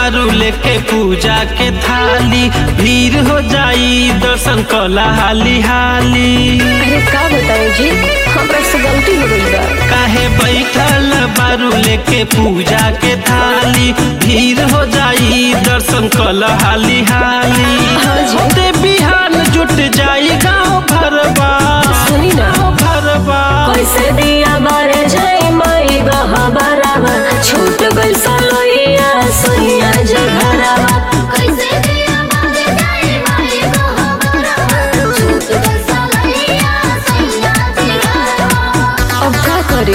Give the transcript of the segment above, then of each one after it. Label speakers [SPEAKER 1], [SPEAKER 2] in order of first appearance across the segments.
[SPEAKER 1] बारू लेके पूजा के थाली भीड़ हो जाई दर्शन कला हाली हाली
[SPEAKER 2] अरे का बताऊं जी हमरा से गलती हो गई बा
[SPEAKER 1] काहे बैठल बारू लेके पूजा के थाली भीड़ हो जाई दर्शन कल हाली हाली
[SPEAKER 2] हाँ जी।
[SPEAKER 1] होते बिहान जुट जाई गाँव भरबा
[SPEAKER 2] सुनी ना
[SPEAKER 1] गाँव भरबा
[SPEAKER 2] कैसे दिया बारे जाई माई बहा बराबा छूट गई सलोइया सोइया जघरावा
[SPEAKER 3] कैसे दिया बाजे जाए माई को हमारा छूट गई सलैया सैया जिगरवा
[SPEAKER 2] अब का करी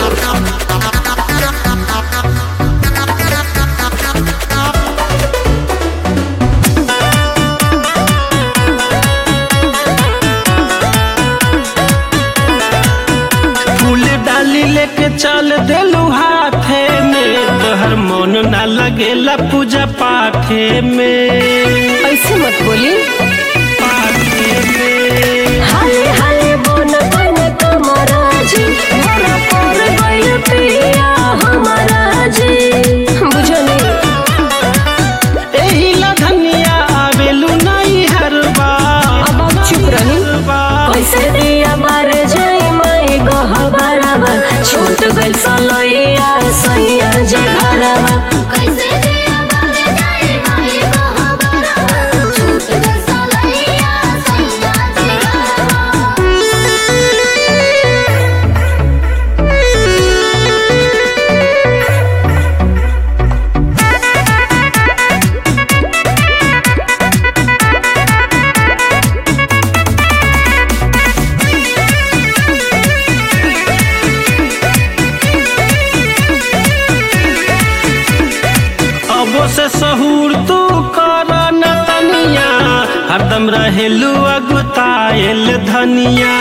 [SPEAKER 1] फूल डाली लेके चल देलू हाथे में तोहर मन ना लगेला पूजा पाठे में
[SPEAKER 2] ऐसे मत बोली
[SPEAKER 1] पाठे में
[SPEAKER 2] हाले हाले बोन बन कमरा जी मोरा पर गइल पिया हमारा जी बुझनी
[SPEAKER 1] एही लधनिया आवेलू नहीं हर बार
[SPEAKER 2] अब आप चुप रही कैसे दिया बार जाई माई गह बराबर छूट गइल सलोइया सैया जघरावा
[SPEAKER 3] कैसे दिया बाजे जाए माई को हमारा छूट गई सलैया सैया जिगरवा
[SPEAKER 1] अबो से सहूर तू कर न तनिया हरदम रहेलू अगुतायल धनिया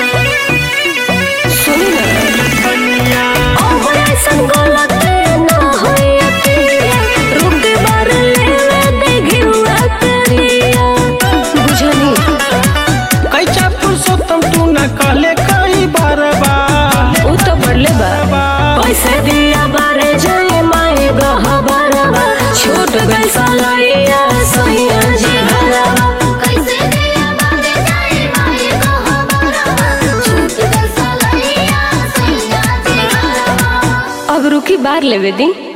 [SPEAKER 2] सुनी ना
[SPEAKER 1] धनिया
[SPEAKER 2] अब ऐसन गलत ना होई अतिया रुक बार लेवे देगी हुआ करिया बुझनी
[SPEAKER 1] कैचा पुरुषोत्तम तू न कहले कई बार बार
[SPEAKER 2] उ तो बढ़ले बा पैसे दिया बारे जाए माए गह बराबा छूट गई सलैया सैया जी घरावा
[SPEAKER 3] कैसे दिया बाजे जाए माई को हमारा छूट गई सलैया सैया जिगरवा
[SPEAKER 2] अब रुकी बार लेवे दी